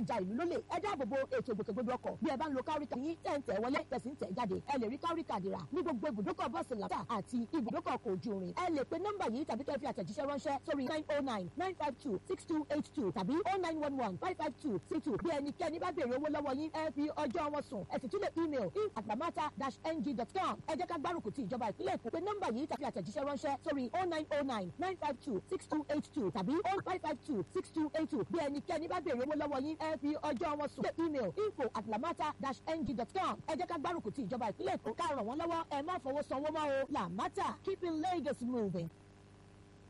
ja ìlú lólè ẹ dáàbò bo ètò ìgbòkègbodò ọkọ̀ bí ẹ bá ń lo káríkà yín tẹ̀ ń tẹ̀ wọlé tẹ̀sí ń tẹ̀ jáde ẹ lè rí káríkà dìrà ní gbogbo ibùdókọ̀ bọ́ọ̀sì làtà àti ibùdókọ̀ ọkọ̀ ojú irin ẹ lè pe nọ́mbà yìí tàbí kẹ́ fi àtẹ̀jíṣẹ́ ránṣẹ́ sórí nine oh nine nine five two six two eight two tàbí oh nine one one five five two six two bí ẹnikẹ́ni bá béèrè owó lọ́wọ́ yín ẹ fi ọjọ́ wọn sùn ẹ sì tún lè email info@lamata-ng.com ẹ jẹ́ ká gbárùkù ti ìjọba ìpínlẹ̀ Èkó pé nọ́mbà yìí tàbí àtẹ̀jíṣẹ́ ránṣẹ́ sórí oh nine oh nine nine five two six two eight two tàbí oh five five two six two eight two bí ẹnikẹ́ni bá béèrè owó lọ́wọ́ yín ẹ fi ọjọ́ wọn sùn lè email info@lamata-ng.com ẹ jẹ́ ká gbárùkù ti ìjọba ìpínlẹ̀ Èkó ká ràn wọ́n lọ́wọ́ ẹ má fọwọ́ sanwó mọ́ o Lamata keeping Lagos moving.